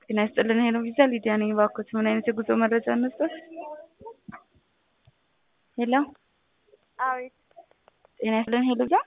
ጤና ይስጥልን ሄሎ ቪዛ ሊዲያ ነኝ። እባክዎት ምን አይነት የጉዞ መረጃ እንስጥዎት? ሄሎ አቤት ጤና ይስጥልን ሄሎ ቪዛ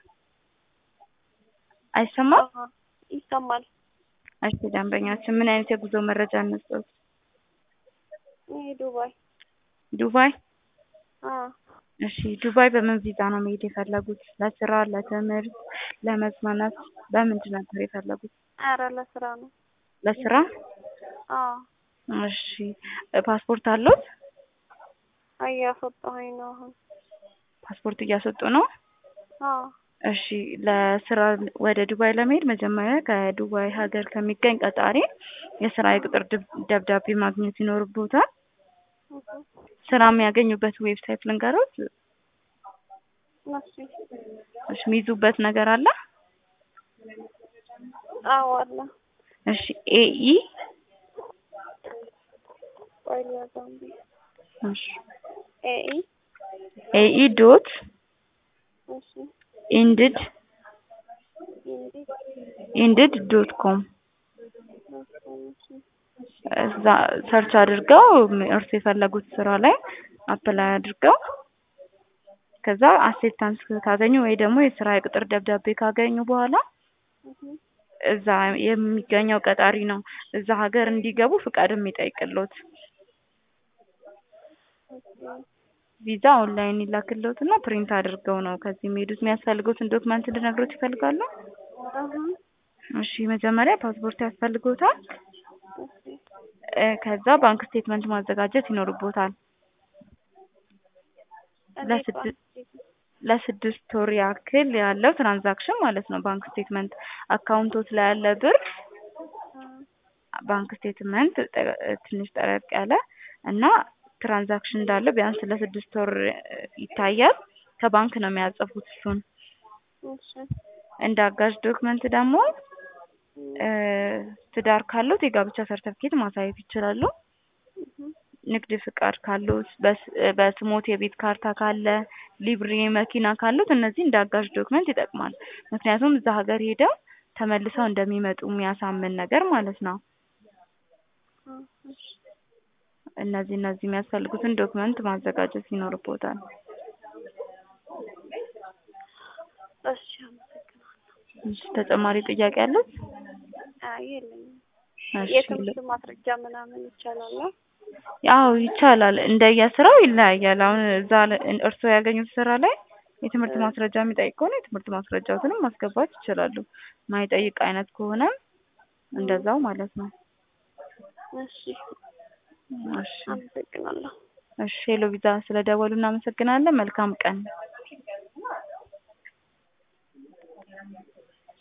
አይሰማም? አዎ፣ ይሰማል። እሺ ደንበኛችን ምን አይነት የጉዞ መረጃ እንስጥዎት? ይሄ ዱባይ። ዱባይ አዎ እሺ ዱባይ በምን ቪዛ ነው መሄድ የፈለጉት? ለስራ፣ ለትምህርት፣ ለመዝናናት በምንድን ነበር የፈለጉት? ኧረ ለስራ ነው። ለስራ አዎ እሺ ፓስፖርት አለዎት? እያስወጣሁኝ ነው አሁን። ፓስፖርት እያስወጡ ነው? አዎ እሺ ለስራ ወደ ዱባይ ለመሄድ መጀመሪያ ከዱባይ ሀገር ከሚገኝ ቀጣሪ የስራ የቅጥር ድብ- ደብዳቤ ማግኘት ይኖርብዎታል። እህ፣ ስራ የሚያገኙበት ዌብሳይት ልንገሮት? እሺ እሺ የሚይዙበት ነገር አለ? አዎ አለ። እሺ ኤኢ ቆይ ልያዘው እንዴ። እሺ ኤኢ ኤኢ ዶት እሺ ኢንድድ ኢንዲ ኢንድድ ዶት ኮም እሺ እዛ ሰርች አድርገው እርሱ የፈለጉት ስራ ላይ አፕላይ አድርገው ከዛ አክሴፕታንስ ካገኙ ወይ ደግሞ የስራ የቅጥር ደብዳቤ ካገኙ በኋላ እህ፣ እዛ የሚገኘው ቀጣሪ ነው እዛ ሀገር እንዲገቡ ፍቃድ የሚጠይቅልዎት። እሺ ቪዛ ኦንላይን ይላክልዎት እና ፕሪንት አድርገው ነው ከዚህ የሚሄዱት። የሚያስፈልጉትን ዶክመንት እንድነግሮት ይፈልጋሉ? እህ፣ እሺ መጀመሪያ ፓስፖርት ያስፈልጎታል። እሺ እ ከዛ ባንክ ስቴትመንት ማዘጋጀት ይኖርቦታል። እኔ ለስድስት ለስድስት ወር ያክል ያለው ትራንዛክሽን ማለት ነው። ባንክ ስቴትመንት አካውንቶት ላይ ያለ ብር ባንክ ስቴትመንት ጠ- ትንሽ ጠረቅ ያለ እና ትራንዛክሽን እንዳለው ቢያንስ ለስድስት ወር ይታያል። ከባንክ ነው የሚያጽፉት እሱን። እሺ እንደ አጋዥ ዶክመንት ደግሞ እ ትዳር ካሉት የጋብቻ ሰርተፍኬት ማሳየት ይችላሉ። እህ፣ ንግድ ፍቃድ ካሉት፣ በስ- በስሞት የቤት ካርታ ካለ፣ ሊብሬ መኪና ካሉት እነዚህ እንደ አጋዥ ዶክመንት ይጠቅማል። ምክንያቱም እዛ ሀገር ሄደው ተመልሰው እንደሚመጡ የሚያሳምን ነገር ማለት ነው። እህ፣ እሺ እነዚህ እነዚህ የሚያስፈልጉትን ዶክመንት ማዘጋጀት ይኖርቦታል። እሺ አመሰግናለሁ። እሺ ተጨማሪ ጥያቄ አሉት? አይ የለኝም። እሺ የትምህርት ማስረጃ ምናምን ይቻላል? ነው? ያው ይቻላል። እንደየስራው ይለያያል። አሁን እዛ ለ- እርስዎ ያገኙት ስራ ላይ የትምህርት ማስረጃ የሚጠይቅ ከሆነ የትምህርት ማስረጃዎትንም ማስገባት ይችላሉ። ማይጠይቅ አይነት ከሆነም እንደዛው ማለት ነው። እሺ እሺ አመሰግናለሁ። እሺ ሄሎ ቪዛ ስለደወሉ እናመሰግናለን። መልካም ቀን።